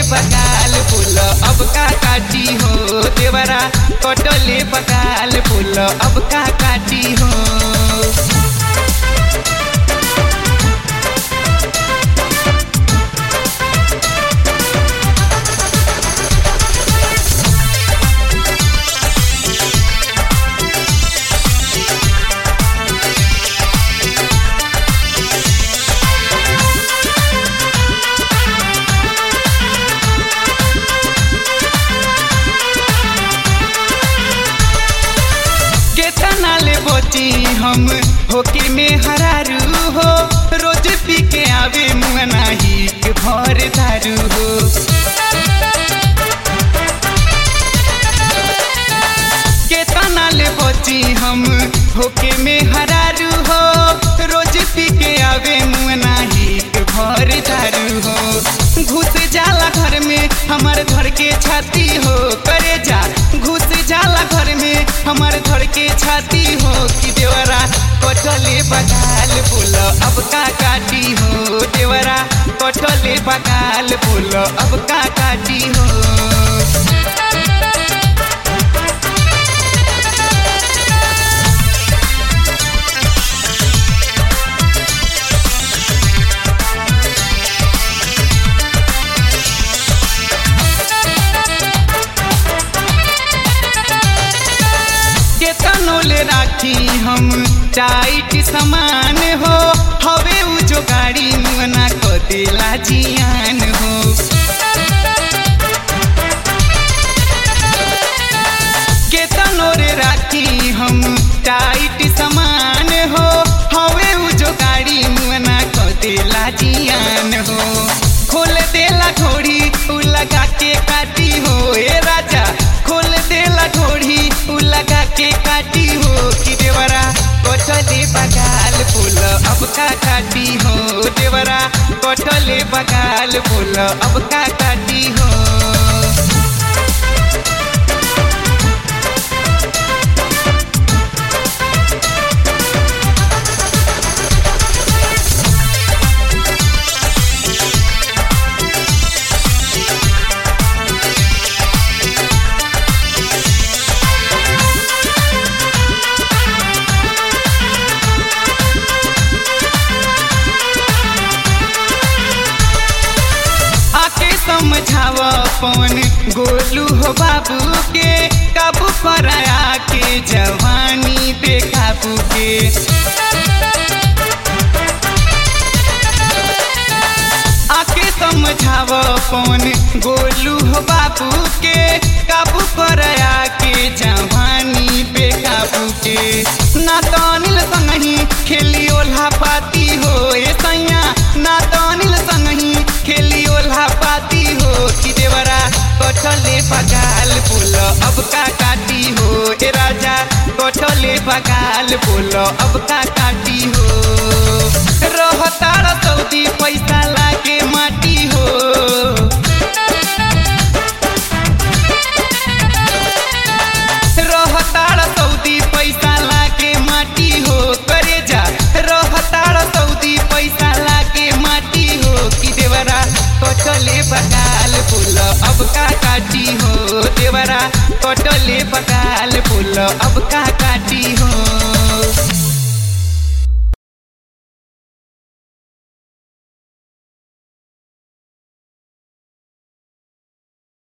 बगाल फूल अब का काटी हो देवरा कटले बगाल फूल अब का काटी हो केतना ले बोची हम होके में हरारू हो रोज पी के आवे मुंगना ही के भर दारू हो केतना ले बोची हम होके में हरारू हो रोज पी के आवे मुंगना ही के भर दारू हो घुस जाला घर में हमार घर के छाती हो करे जा घुस जाला घर में हमार घर के छाती हो कि देवरा कटले बगाल फूल अब का काटी हो देवरा कटले बगाल फूल अब का काटी हो केतनो ले राखी हम टाइट समान हो हवे उ जो गाड़ी मुना को दिला जियान हो केतनो रे राखी हम टाइट समान हो हवे उ जो गाड़ी मुना को दिला जियान हो खोल देला घोड़ी उ लगा के काटी हो ए राजा खोल देला घोड़ी उ लगा के काटी हो कि देवरा कटले बगाल फूल अब का काटी हो देवरा कटले बगाल फूल अब का काटी हो आके समझाव पवन गोलू हो बाबू के काबू कराया के जवानी बेकाबू के आके समझाव पवन गोलू हो बाबू के काबू कराया के जवानी बेकाबू के ना तो अनिल संगही खेली ओल्हा पाती हो ए सैया ना तो अनिल संगही खेली ओल्हा पाती हो कि देवरा कटले बगाल फूल अब का काटी हो ए राजा कटले बगाल फूल अब का काटी हो रहतार सऊदी पैसा लागे माटी हो रहतार सऊदी पैसा लागे माटी हो करे जा रहतार सऊदी पैसा लागे माटी हो कि देवरा कटले बगाल फूल अब का काटी हो देवरा कटले बगाल